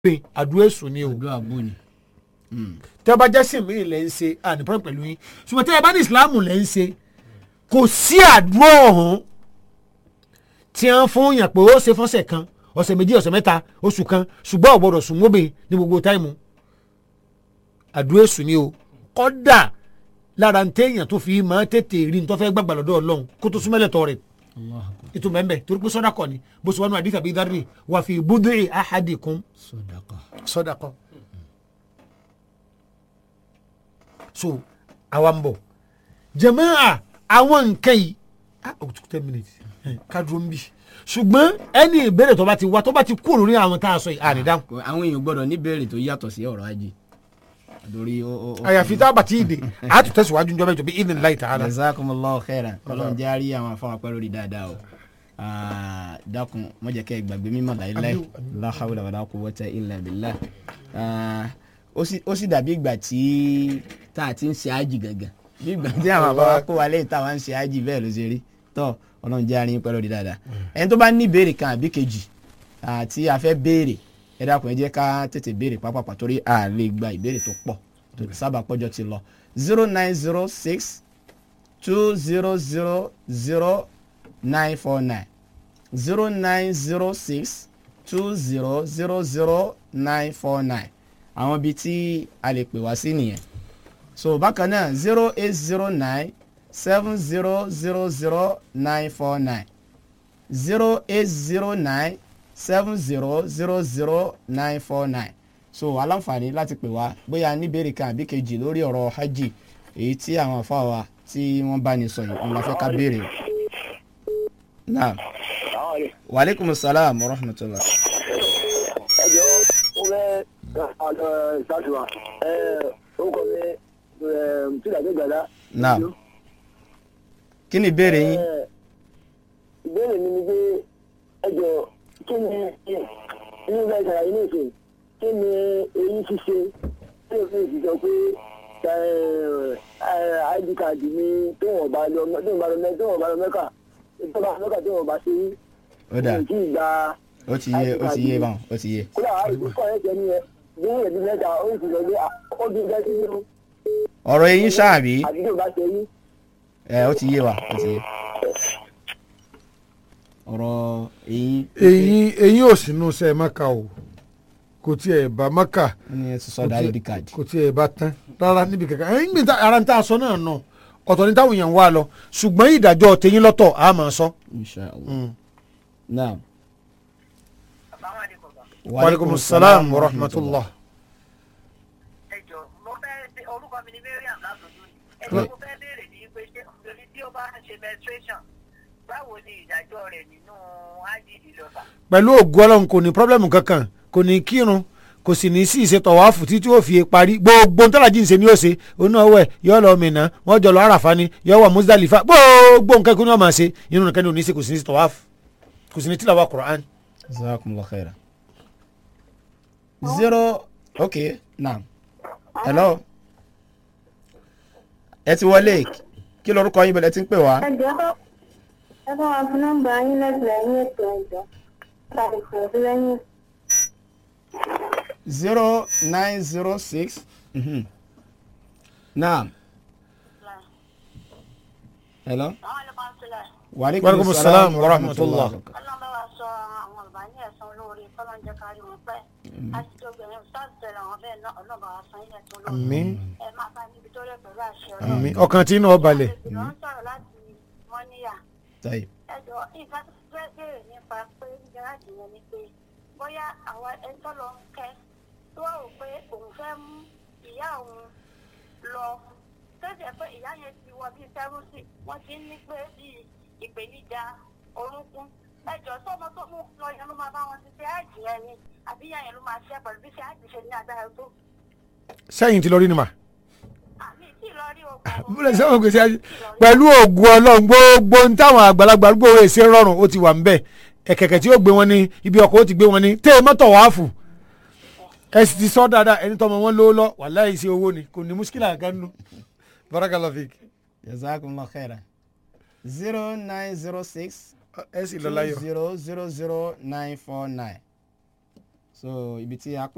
pé àdúrà èso ni o àdúrà bò ní. tẹ́ bá jẹ́ sìn mí lẹ́ ń ṣe ànípọ̀ pẹ̀lú yín ṣùgbọ́n tẹ́ ẹ bá ní ìsìláàmù lẹ́ ń ṣe kò sí àdúrà ọ̀hún tí wọ́n fún yàn pé ó ṣe fọ́sẹ̀ kan ọ̀sẹ̀ méjì ọ̀sẹ̀ mẹ́ta oṣù kan ṣùgbọ́n ọ̀gbọ́dọ̀ sùn mọ́bìn ní gbogbo táìmù àdúrà èso ni o kọ́dà lára ń téèyàn tó fi máa tètè rí ní tó fẹ́ gbàgbà lọ́dọ̀ ọlọ́run kó tó súnmọ́lẹ̀ tọ́ rẹ̀ Allahu akbar. ètò mẹ́mbẹ́ torí pé sọ́dà kọ́ ni bó ṣe wọnú àdìsá bíi dárì wà fi bud'i ahadikum sọdọkọ. sọ́dà kọ́. so àwa ń bọ̀ jàmáà àwọn nǹkan yìí ah oh ten minutes eh, ká dúró ń bì ṣùgbọ́n ẹni ìbéèrè tó bá ti wá tó bá ti kú lórí àwọn tá a sọ yìí ànídáhùn Kò- àwọn èèyàn gbọ́dọ̀ ní béèrè tó yàtọ̀ sí ọ̀rọ̀ ajé torí ó ó. ó- àyàfi tá a bá ti dè á tún tẹ̀síwájú njọ́ mẹ́jọ bí idin láì tààlà. jazakumullahu khairan Ọlọ́run jẹ́ àárí àwọn afọ àpẹẹrẹ lórí dáadáa o Ah, dákun má jẹ́ kẹ́ ẹ gbàgbé mímọ́ láéláé Àmín, àmín. la hawla wala quwwata illa billah Ah, ó sì- ó sì dàbí ìgbà tí tá a ti ń ṣe ájì gangan bí ìgbà tí àwọn àbáwá kó wa lẹ́yìn táwa ń ṣe ájì bẹ́ẹ̀ ló ṣe rí tọ́ Ọlọ́run jẹ́ àárín pẹ́ lórí dáadáa ẹni tó bá ní ìbéèrè kan àbí kejì àti a fẹ́ béèrè ẹ dákun ẹ jẹ́ ká tètè béèrè pápápá torí a lè gba ìbéèrè tó pọ̀ tó sábà pọ́jọ́ ti lọ zero nine zero six two zero zero zero nine four nine zero nine zero six two zero zero zero nine four nine àwọn ibi tí a lè pè wá sí nìyẹn so bákan náà zero eight zero nine seven zero zero zero nine four nine zero eight zero nine seven zero zero zero nine four nine so aláǹfààní láti pè wá bóyá níbèrè kan àbí kejì lórí ọ̀rọ̀ hajj èyí tí àwọn afọ wa tí wọ́n bá ní sọ yìí òun la fẹ́ ká béèrè o. naam waaleykum salaam wa rahmatulah. ẹ jọ mo fẹ́ ṣàtúwà orúkọ mi tílàdé gbàdá. naam kí ni ìbéèrè yín. ìbéèrè mi ni pé ẹ jọ kí ni inú bá ìṣàlàyé ní ìsìn kí ni eyín ṣíṣe kí ni òfin ìṣìṣọ pé id card mi tó wọ́n bá lọ tó wọ́n bá lọ mẹ́ tó wọ́n bá lọ mẹ́kà tó bá mẹ́kà tó wọ́n bá ṣe yí. ó dà mi ò tí ì gba ó ti yé ó ti yé báwọn ó ti yé. kódà àìsí kọ́ ẹ̀ jẹ́ ní ẹ bí ẹ̀bí mẹ́ta ó sì lọ pé ó ti jẹ́ sí inú ọ̀rọ̀ eyín ṣáàbí àdúgbò bá ṣe yí. ẹ ó ti yé wa ó ti yé. ọ̀rọ̀ eyín. eyín eyín ò sínú sẹ́ mọ́kà o kò tiẹ̀ bá mọ́kà ó ní ẹ ti sọ́dọ̀ id card. kò tiẹ̀ bá tán rárá níbi kankan ẹ̀yìn gbé ara ń tà sọ náà nà ọ̀tọ̀ ní táwọn èèyàn wá lọ ṣùgbọ́n ìdájọ́ tẹ̀yìn lọ́tọ̀ a máa sọ. inshallah. naam. waaleykum salaam wa rahmatulah. ẹ jọ mo fẹ́ ṣe orúkọ mi ní mariam látọjú ni ẹ jọ mo fẹ́ béèrè ní pé ṣé obìnrin tí ó bá ń ṣe menstruation báwo ni ìdájọ́ rẹ̀ nínú ájídì lọ́ba. pẹ̀lú ògùn ọlọ́run kò ní pọ́blẹ́mù kankan kò ní kírun kò sì ní sí ìṣètò wàáfù títí ó fi parí gbogbo ntọ́lájì ń ṣe ni ó ṣe onú ọwọ́ ẹ̀ yọ lọ mìíràn wọ́n jọ lọ àràfà ni yọ wà Muzdalifa gbogbo nǹkan kí ni wọ́n máa ṣe inú nìkan ni ò ní ṣe kò sì ní ìṣètò wàáfù kò sì ní tìlàwà Qur'an. jazakumullahu khairan. zero okay naam. hello. ẹ ti wọlé kí lorúkọ yín bẹ̀rẹ̀ tí ń pè wá. ẹjọ́ ẹ bá wa fún nọ́mbà yín lẹ́gbẹ̀ẹ́ ní ètò ẹ̀jọ́ tàbí pẹ̀lú lẹ́yìn. zero nine zero six. Mhm. naam. hello. àwọn ẹlẹ́kọ̀ọ́ ń sílẹ̀ Waalaikum salaam wa rahmatullah. ọlọ́run bá wa sọ àwọn ọ̀bá ní ẹ̀sán olóore kọ́lọ́n jẹ́ kárí wọn pẹ́ àti tí obìnrin sáàtì tẹ̀lé àwọn bẹ́ẹ̀ náà ọlọ́run bá wa san ilẹ̀ tó lóore àmín ẹ máa bá níbi tó rẹ̀ pẹ̀lú àṣẹ àmín ọkàn tí náà balẹ̀. ìlú ń sọ̀rọ̀ láti mọ́níyà tayi. ẹ jọ nǹkan tó fẹ́ béèrè nípa pé gáràjì yẹn ni pé bóyá àwọn ẹni tó lọ ń kẹ́ tó wà wò pé òun fẹ́ mú ìyá òun lọ tẹ́sẹ̀ pé ìyá yẹn ti wọ bíi sẹ́rùsì wọ́n ti ń ní pé bíi ìpèníjà orúnkún ẹ jọ sọmọ tó mú lọ yẹn ló máa bá wọn ṣiṣẹ́ àjì yẹn ni àbí ìyá yẹn ló máa ṣe pẹ̀lú bí ṣe àjì ṣe ní agbára tó sẹ́yìn ti lọ rí ni mà. àmì tí ì lọ rí ogun bílẹ̀ sẹ́wọ̀n gbèsè ayé pẹ̀lú ògùn ọlọ́run gbogbo ń táwọn àgbàlagbà arúgbó owó èsè rọrùn ó ti wà ńbẹ̀ ẹ̀kẹ̀kẹ̀ tí ó gbé wọn ní ibi ọkọ̀ ó ti gbé wọn ní tẹ́ mọ́tò wàáfù ẹ sì ti sọ dáadáa ẹni tọmọ wọn lówó lọ wàláhì sí owó ni kò ní muskila kan nù barakallahu fik jazakumullahu khairan. zero nine zero six. ẹ sì lọ láyọ̀. zero zero zero nine four nine. so ibi tí a pè